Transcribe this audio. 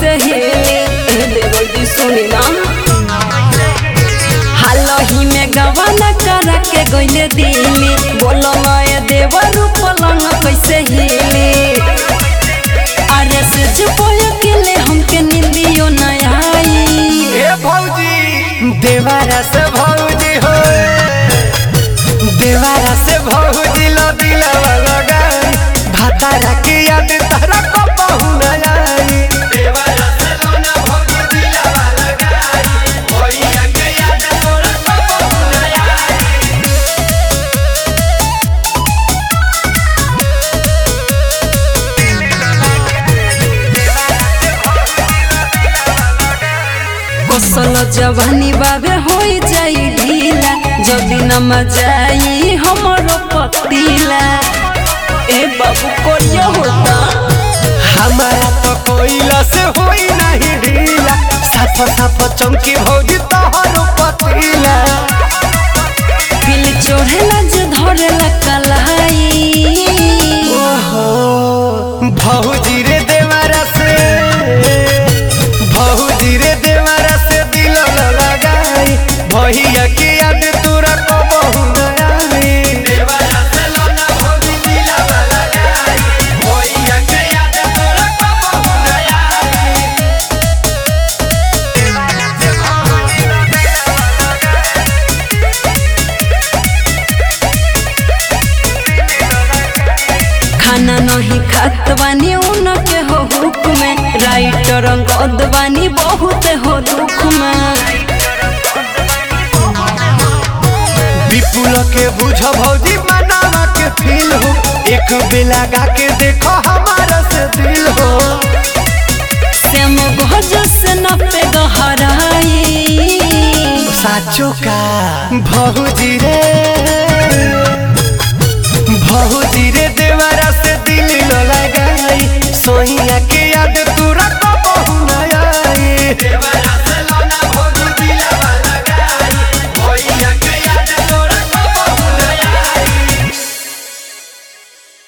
कैसे हिले ए देवर जी सुनी ना हालही में गवाना करा के गइले दिली बोलो नए देवर पलंग कैसे हिले अरे से जुपोय केले हमके निंदियो न आई ए भौजी देवारा से भौजी हो देवारा से भौजी लो दिलवा लगाई भातारा की याद तारा को बहु न आई देवारा से लोना भौजी दिलवा लगाई भैया के याद तोरा को बहु न आई गोसल जवानी बाबे हो जाई ढीला जदी न मजाई हमरो पतीला ए बाबू कोरिया होता हमारा तो कोयला से होई नहीं ढीला साफ साफ चमकी भौजी तोहरो पतीला दिल चोरेला जे धरेला कलाई ओहो भौजी रे देवारा से भौजी रे देवारा से दिल लगाई भैया की याद तोरा को बहु न आई देवारा से लोना भौजी दिल लगाई भैया के याद तोरा को बहु न आई देवारा से भौजी खाना नहीं खात बानी उनके हो हुक में राइटर अंगद बानी बहुत हो दुख में विपुल के बुझ भौजी मनावा के फील हो एक बेला गा के देखो हमारा से दिल हो श्याम भोज से न पे गहराई साचो का भौजी रे भौजी रे देवारा से दिल न लगाई सोहिया के